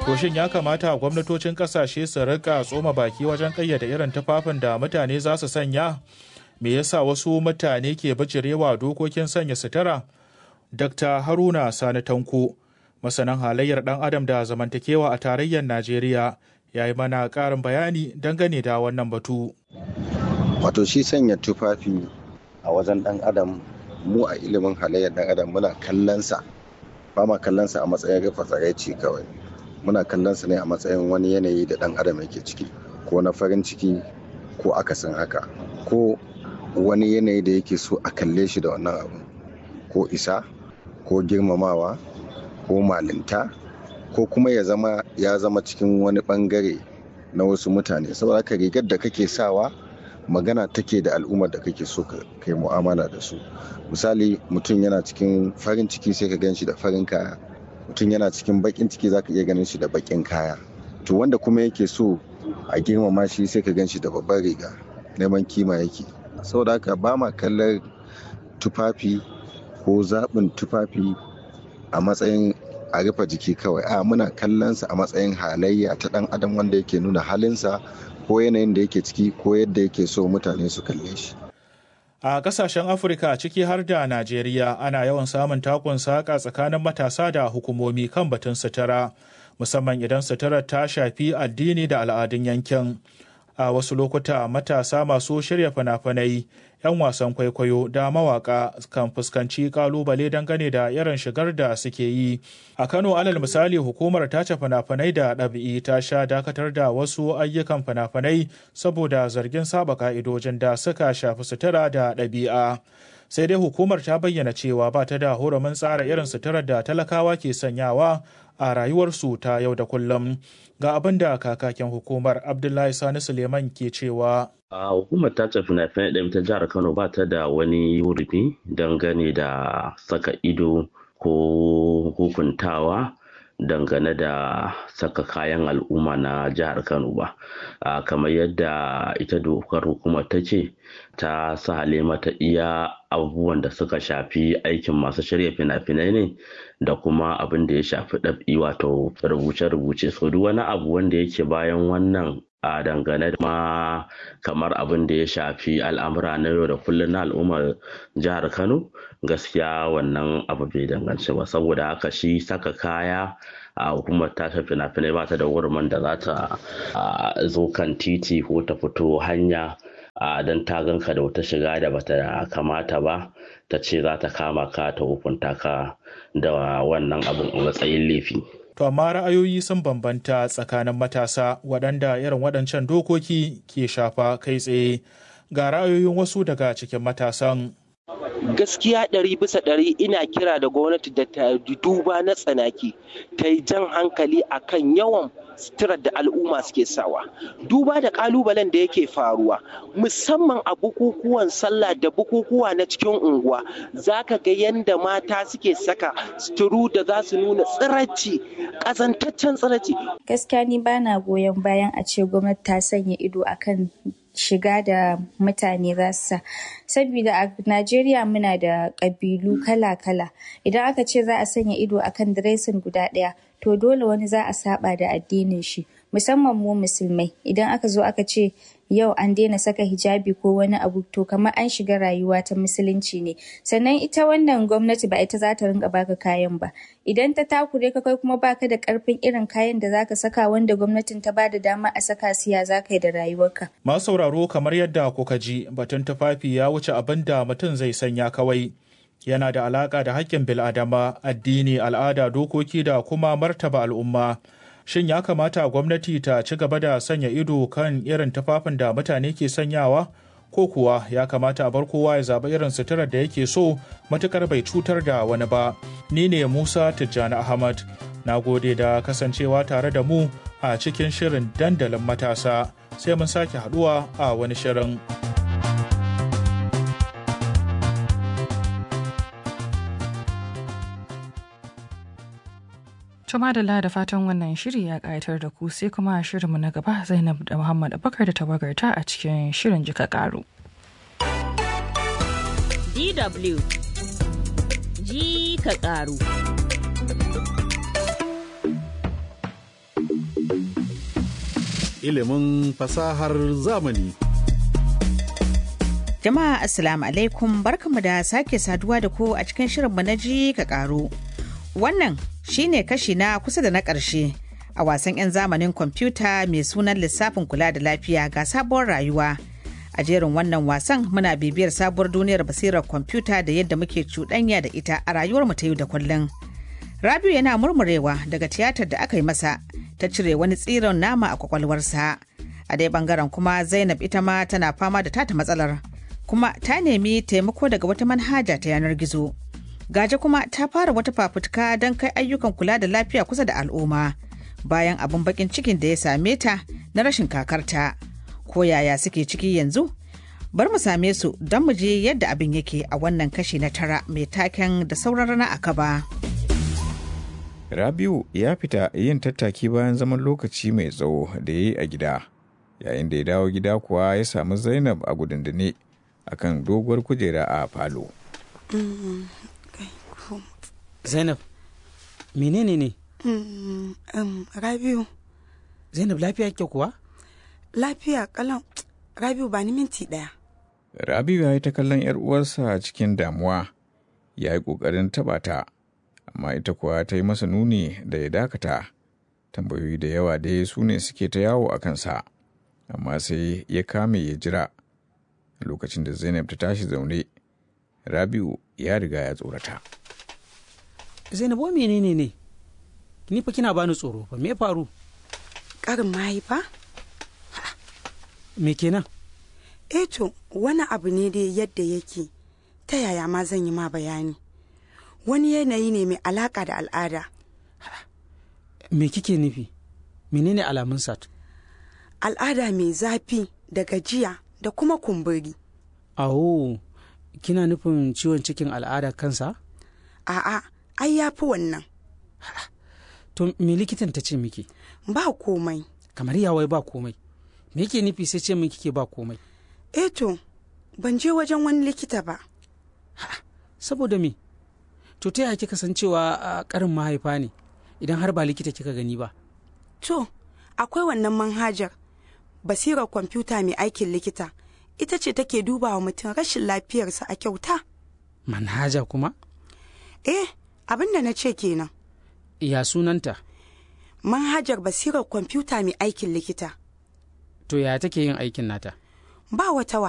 To shin ya kamata gwamnatocin kasashe su rika tsoma baki wajen kayyade irin tufafin da mutane za su sanya? Me yasa wasu mutane ke bijirewa dokokin sanya sutura? Dr. Haruna Sani Tanko, masanan halayyar ɗan adam da zamantakewa a tarayyar Najeriya, ya yi mana ƙarin bayani dangane da wannan batu. Wato shi sanya tufafi a wajen ɗan adam mu a ilimin halayyar ɗan adam muna kallonsa ba ma kallonsa a matsayin rufe tsaraici kawai muna kallonsa ne a matsayin wani yanayi da ɗan adam yake ciki ko na farin ciki ko akasin haka ko wani yanayi da yake so a kalle shi da wannan abu ko isa ko girmamawa ko malinta ko kuma ya zama ya zama cikin wani bangare na wasu mutane saboda haka rigar da kake sawa magana take da al'ummar da kake so ka kai mu'amala da su misali mutum yana cikin farin ciki sai ka gan shi da farin kaya mutum yana cikin bakin ciki za ka iya ganin shi da bakin kaya to wanda kuma yake so a girmama shi sai ka gan shi da babbar riga neman kima yake saboda haka ba ma kallon tufafi ko zaɓin tufafi a matsayin a rufe jiki kawai a muna kallonsa a matsayin halayya ta ɗan adam wanda yake nuna halinsa ko yanayin da yake ciki ko yadda yake so mutane su kalle shi A kasashen Afirka ciki har da Najeriya ana yawan samun takun saƙa tsakanin matasa da hukumomi kan batun sutura, musamman idan suturar ta shafi addini da al'adun yankin. A wasu lokuta matasa masu shirya fina-finai, 'yan wasan kwaikwayo da mawaka kan fuskanci kalubale dangane da irin shigar da suke yi. A Kano alal misali hukumar tace fina-finai da ɗabi'i ta sha dakatar da wasu ayyukan fina-finai saboda zargin saba ka'idojin da suka shafi sutura da ɗabi'a. Sai dai hukumar ta bayyana cewa ba ta da hurumin tsara irin suturar da talakawa ke sanyawa a rayuwarsu ta yau da kullum. Ga abin da kakakin hukumar Abdullahi Sani Suleiman ke cewa. A hukumar tace fina-finai ɗin ta jihar Kano ba ta da wani wurfi dangane da saka ido ko hukuntawa dangane da saka kayan al'umma na jihar Kano ba. Kamar yadda ita dokar hukumar ta ce ta sahale mata iya abubuwan da suka shafi aikin masu shirya fina-finai ne da kuma abin da ya shafi ɗab'i wato rubuce-rubuce so duk wani abu wanda yake bayan wannan a dangane da ma kamar abin da ya shafi al'amura na yau da kullum na al'ummar jihar kano gaskiya wannan abu bai danganci ba saboda haka shi saka kaya a hukumar tashin fina-finai ba ta da wurin da za ta zo kan titi ko ta fito hanya don ta ganka da wata shiga da bata kamata ba ta ce za ta kama ka ta hukunta ka da wannan abin a matsayin laifi. To amma ra'ayoyi sun bambanta tsakanin matasa waɗanda irin waɗancan dokoki ke shafa kai tsaye ga ra'ayoyin wasu daga cikin matasan. gaskiya ɗari bisa ɗari ina kira da gwamnati da ta duba na tsanaki ta yi jan hankali akan yawan suturar da al'umma suke sawa duba da kalubalen da yake faruwa musamman a bukukuwan sallah da bukukuwa na cikin unguwa zaka ga yadda mata suke saka suturu da za su nuna tsiracci ƙazantaccen tsiracci gaskiya ni bana goyon bayan a ce gwamnati ta sanya ido akan shiga da mutane za su sa saboda a najeriya muna da ƙabilu kala-kala idan aka ce za a sanya ido akan diresin guda ɗaya to dole wani za a saba da addinin shi musamman mu musulmai idan aka zo aka ce yau an daina saka hijabi ko wani abu to kamar an shiga rayuwa ta musulunci ne sannan ita wannan gwamnati ba ita za ta rinka baka kayan ba idan ta takure ka kai kuma baka da karfin irin kayan da zaka saka wanda gwamnatin ta bada dama a saka siya zaka yi da rayuwarka masu sauraro kamar yadda kuka ji batun tufafi ya wuce abin da mutum zai sanya kawai yana da alaka da haƙƙin bil'adama addini al'ada dokoki da kuma martaba al'umma shin ya kamata gwamnati ta ci gaba da sanya ido kan irin tufafin da mutane ke sanyawa ko kuwa ya kamata a bar kowa ya zaɓi irin suturar da yake so matukar bai cutar da wani ba ni ne musa tijjani ahmad na gode da kasancewa tare da mu a cikin shirin dandalin matasa sai mun sake haduwa a wani shirin. Tuma da da fatan wannan shiri ya ƙayatar da ku sai kuma shirinmu na gaba Zainab da Muhammad Abubakar da tawagarta a cikin shirin jika ƙaru. DW ji ka ƙaru. ilimin fasahar zamani. Jama'a Assalamu alaikum barkamu da sake saduwa da ku a cikin shirinmu na ji ka karu. Wannan shine kashi na kusa da na ƙarshe a wasan 'yan zamanin kwamfuta mai sunan lissafin kula da lafiya ga sabuwar rayuwa. A jerin wannan wasan muna bibiyar sabuwar duniyar basirar kwamfuta da yadda muke cuɗanya da ita a rayuwarmu ta yau da kullum. Rabiu yana murmurewa daga tiyatar da aka yi masa ta cire wani tsiron nama a kwakwalwarsa. A dai bangaren kuma Zainab ita ma tana fama da tata matsalar. Kuma ta nemi taimako daga wata manhaja ta yanar gizo. Gaje kuma ta fara wata fafutuka don kai ayyukan kula da lafiya kusa da al'umma. Bayan abin bakin cikin da ya same ta na rashin kakarta. Ko yaya suke ciki yanzu? Bar mu same su don mu je yadda abin yake a wannan kashi na tara mai taken da sauran rana a kaba. Rabiu ya fita yin tattaki bayan zaman lokaci mai tsawo da ya yi a gida. Yayin da ya dawo gida kuwa ya samu Zainab a gudundune a kan doguwar kujera a falo. Zainab, menene ne? Rabiu, Zainab lafiya ke kuwa? lafiya kalan Rabiu ba ni minti ɗaya. Rabiu ya yi ta kallon 'yar uwarsa cikin damuwa, ya yi ƙoƙarin taɓa ta, amma ita kuwa ta yi masa nuni da ya dakata. Tambayoyi da yawa dai su ne suke ta yawo a kansa, amma sai ya kame ya jira. Lokacin da Zainab ta tashi zaune, Rabiu ya riga ya tsorata. Zainab wa menene ne? Ni fa kina bani tsoro fa me faru? Ƙarin mahaifa? Me kenan? Eh to, wani abu ne dai yadda yake, ta yaya ma zan yi ma bayani. Wani yanayi ne mai alaƙa da al'ada. Me kike nufi? Menene alamun sat? Al'ada mai zafi da gajiya da kuma kumburi. Awo, kina nufin ciwon cikin al'ada kansa? A'a, ai ya fi wannan. To me likitan ta ce miki? Ba komai. Kamar yawai ba komai. Me yake nufi sai ce min kike ba komai? Eh to, ban je wajen wani likita ba. Saboda me? To ta yaya kika san cewa a karin mahaifa ne idan har ba likita kika gani ba? To, akwai wannan manhajar basirar kwamfuta mai aikin likita. Ita ce take duba wa mutum rashin lafiyarsa a kyauta. Manhaja kuma? Eh, abin da na ce kenan. Ya sunanta? Manhajar basirar kwamfuta mai aikin likita. To ya take yin aikin nata? Ba wata